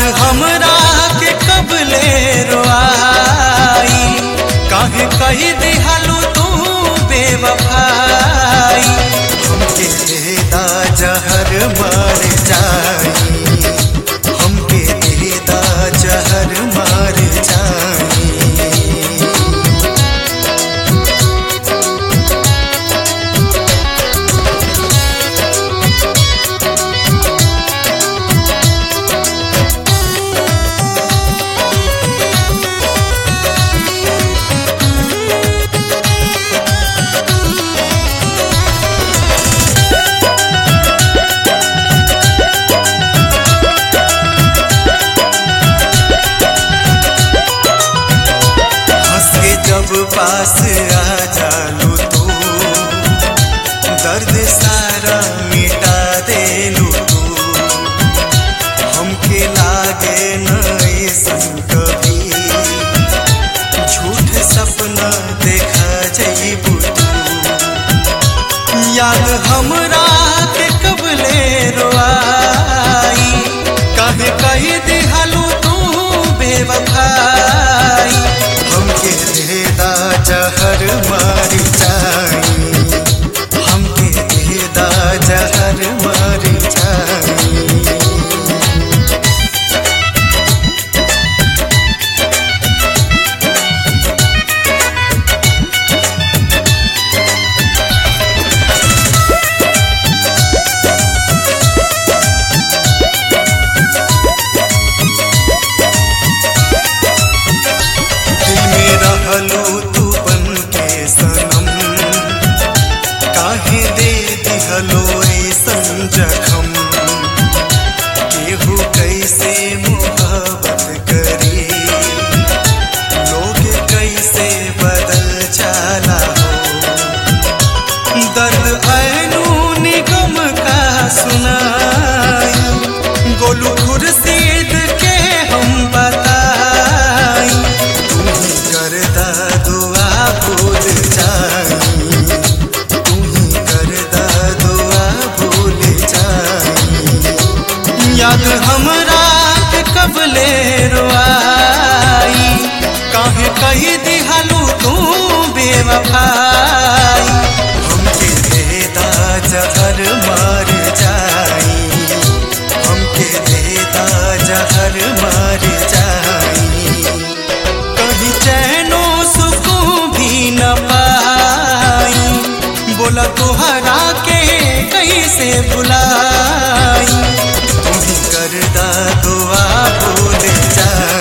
हमरा के कबले रोआई काहे कही दिहलू तू बेवफाई हमके देदा जहर मर जाई हमके देदा जहर मर जाई हंस के जब पास आ जालू तू दर्द सारा मिटा देलू तू हमके लागे नहीं सन कभी झूठ सपना देखा जईबू तू याद हमरा के कबले रोआई काहे कही दिहलू तू बेवफाई हमके देदा जहर मारी जाई हमके देदा जहर मारी जाई दिल में रहलू तू बन के सनम काहे दे दिहलो ऐसन जखम केहू कैसे मोहब्बत करी लोग कैसे बदल जाला हो दर्द ऐनू निगम का सुनाई गोलू खुर्शीद के हम बताई तुम ही करदा दुआ भूल जाई तुम ही करदा दुआ भूल जाई याद हमरा के कबले रोआई काहे कही दिहलू तू बेवफाई हमके देदा जहर मार जाई हमके देदा जहर मार जाई कहीं चैनो सुकून भी न पाई बोला तोहरा के कैसे बुलाई तुम ही करदा दुआ भूल जा